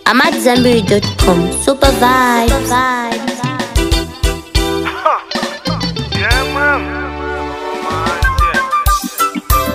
I'm at Zenberry.com. Super vibes. Yeah, man. Man, yeah.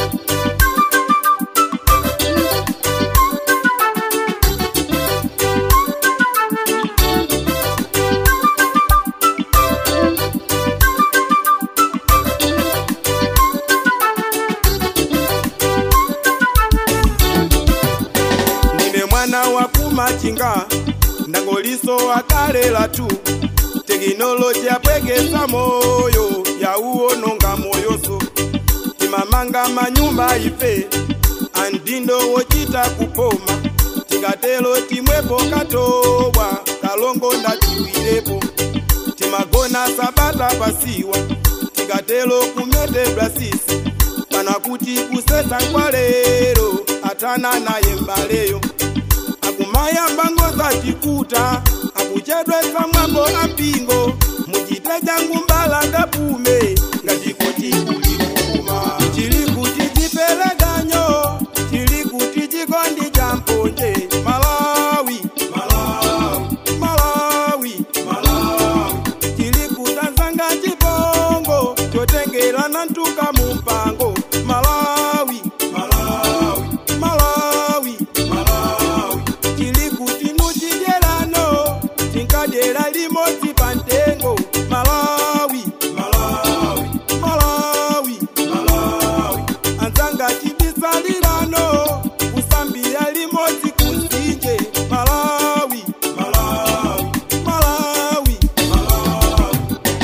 ndine mwana wa kumachinga ndangoliso akalela tu tekinoloji yapwekesa moyo yauwononga moyoso timamanga manyumba ife andindo wochita kupoma tikatelo timwepo katobwa kalongo ndachiwirepo timagona sabata pasiwa tikatelo kumetedwa sisi kana kuti kusesa nkwalero atana naye mbaleyo akumayamba ngoza chikuta akuchedwesa mwambo ampingo muchite changu mbala ngapume ngachikuti kulikuma chili kuti chipeleganyo chili kuti chikondi cha mponje malawi malawi malawi malawi chili kutanzanga chipongo chotengerana ntuka mumpango malawi malawi malawi malawi chili kuti nuchidyerano tinkadyera limodzi pa ntengo malawi malawi malawi malawi anzanga chibisalirano kusambira limodzi kusinje malawi malawi malawi malawi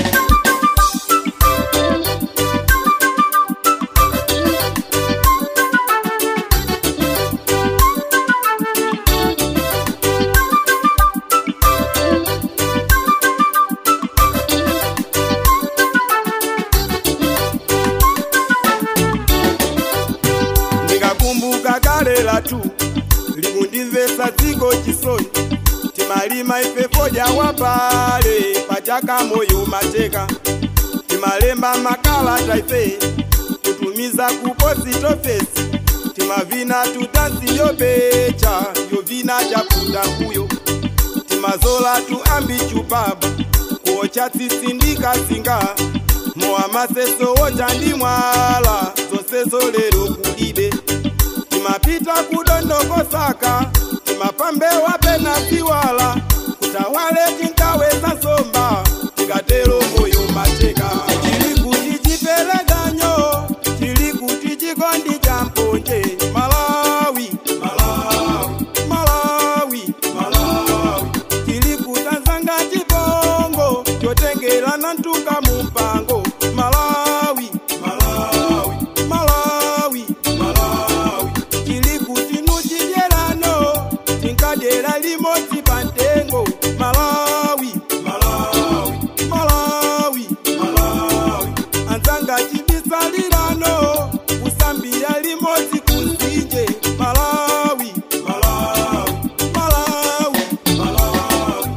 ndikakumbuka kale latu likundimvesa dziko chisoni timalima ife fodya wapale pachaka moyo mateka timalemba makalata ife tutumiza ku positofesi timavina tutansi yopecha yovina chakuda mbuyo timazola tu ambi chupaba kuocha tsisindika singa mowa maseso wocha ndi mwala zonsezo lero kulibe timapita kudondokosaka timapambewa pena siwala kutawale tinkaweza somba tikatero moyo mateka chili kuti chipeleganyo chili kuti chikondi cha mponje malawi malawi malawi malawi chili kutanzanga chipongo chotengerana ntuka mumpango malawi malawi malawi malawi chili kuti nuchidyerano tinkadyera limodzi pa ntengo malawi malawi malawi malawi anzanga chibisalirano kusambira limodzi kusinje malawi malawi malawi malawi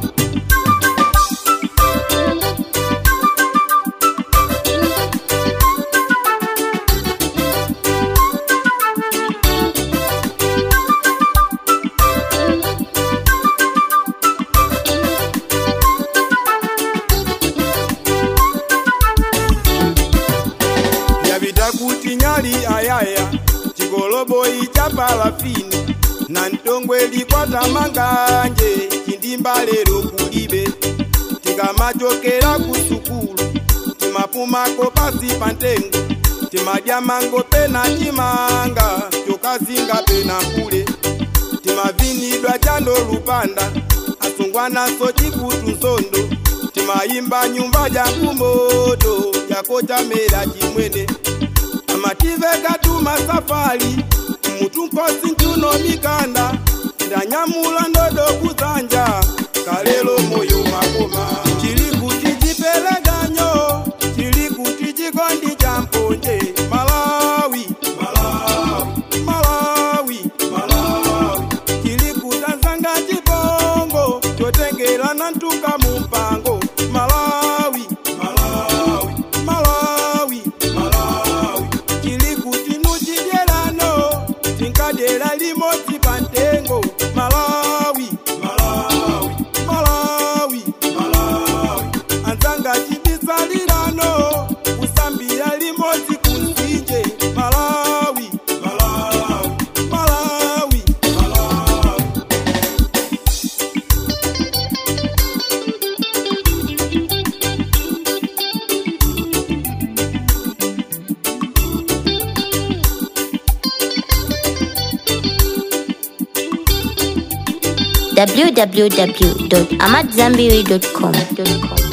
yapita kuti nyali ayaya chigoloboyi cha palafini na ntongwe likwata manganje chindimba lero kulibe tikamachokera ku sukulu timapumako pasi pa ntengo timadya mango pena chimanga chokazinga pena kule timavinidwa chando lupanda asungwanaso chikutu nsondo timayimba nyumba jangu moto yakochamera chimwene amativeka tuma safari mutu nkosi nchuno mikanda ndanyamula ndodo kuzanja kalelo moyo makoma chili kuti chipeleganyo chili kuti chikondi cha mponje malawi malawi malawi malawi chili kutanzanga chipongo chotengerana ntuka mumpango malawi malawi malawi malawi chili kuti nuchidyerano tinkadyera limodzi pa ntengo malawi www.amadzambiri.com.